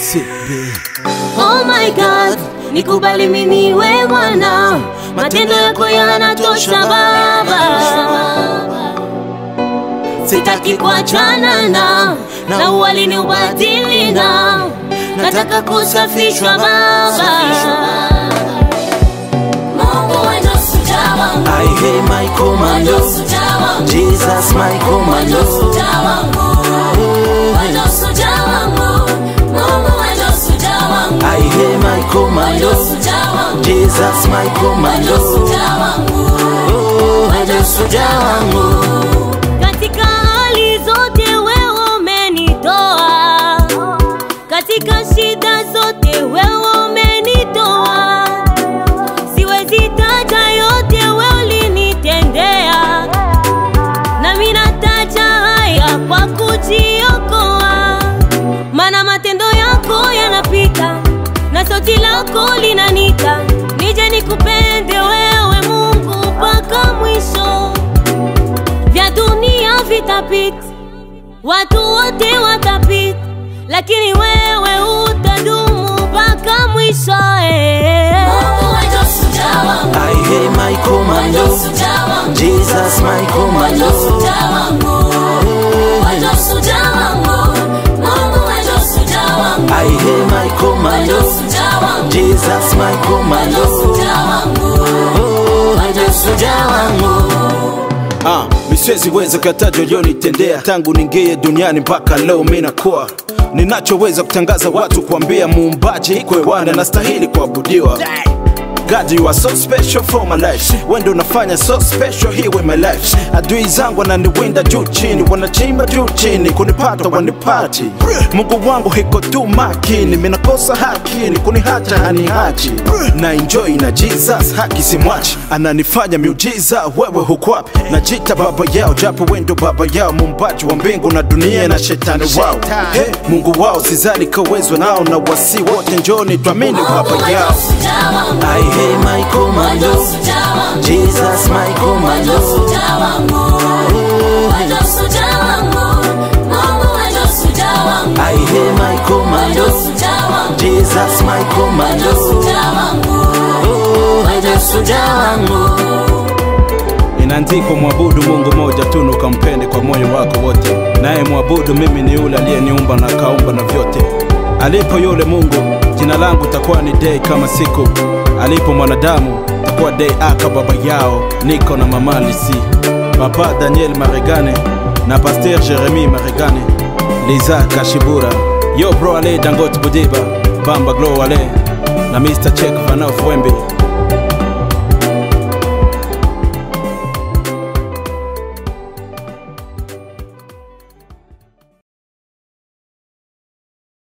Oh my God, nikubali mimi niwe mwana, matendo yako yanatosha Baba. Sitaki kuachana na na uwalini ubadili na nataka kusafishwa Baba. Mungu wewe ndo shujaa wangu, I hear my wewe ndo commando, shujaa wangu, Jesus my wewe ndo commando. shujaa wangu, wewe ndo shujaa wangu, Mungu wewe ndo shujaa wangu. I hear my commando, Jesus my commando. Oh, wewe shujaa wangu. Katika hali zote wewe umenitoa, katika shida zote wewe umenitoa. Siwezi taja yote wewe ulinitendea, nami nataja haya kwa kujiokoa, maana matendo yako yanapita na sauti lako linanita, nije nikupende wewe Mungu mpaka mwisho vya dunia vitapita, watu wote watapita, lakini wewe utadumu mpaka mwisho. eh. I hear my commando, Jesus my commando. I hear my commando, Jesus my commando. Oh, wewe shujaa wangu. Ah, misiwezi weza kataja ulionitendea tangu ningie duniani mpaka leo mi nakuwa ninachoweza kutangaza watu kuambia muumbaji kwewanda nastahili kuabudiwa God, you are so special for my life. Wendo unafanya so special here with my life. Adui zangu wananiwinda juu chini, wanachimba juu chini, kunipata wanipati. Mungu wangu hiko tu makini, minakosa hakini, kunihacha hanihachi. Na enjoy na Jesus, haki simwachi, ananifanya miujiza, wewe huko wapi? Najita baba yao, japo wendo baba yao, muumbaji wa mbingu na dunia na shetani wao. Hey, Mungu wao sizali kawezwa nao, na wasi wote njoni tuamini baba yao. I hear my commando, Jesus my commando. I hear my commando, Jesus my commando. Oh, wewe shujaa wangu. Inaandikwa, mwabudu Mungu moja tu na ukampende kwa moyo wako wote, naye mwabudu mimi ni yule aliyeniumba na akaumba na vyote. Alipo yule Mungu, jina langu takuwa ni dei kama siku alipo mwanadamu, takuwa dei aka baba yao, niko na mama Lisi, papa Daniel Maregane na Pasteur Jeremy Maregane, Liza Kashibura, yo bro ale Dangote Budiba, Bamba Glow ale na Mr. Check Vanaf Wembe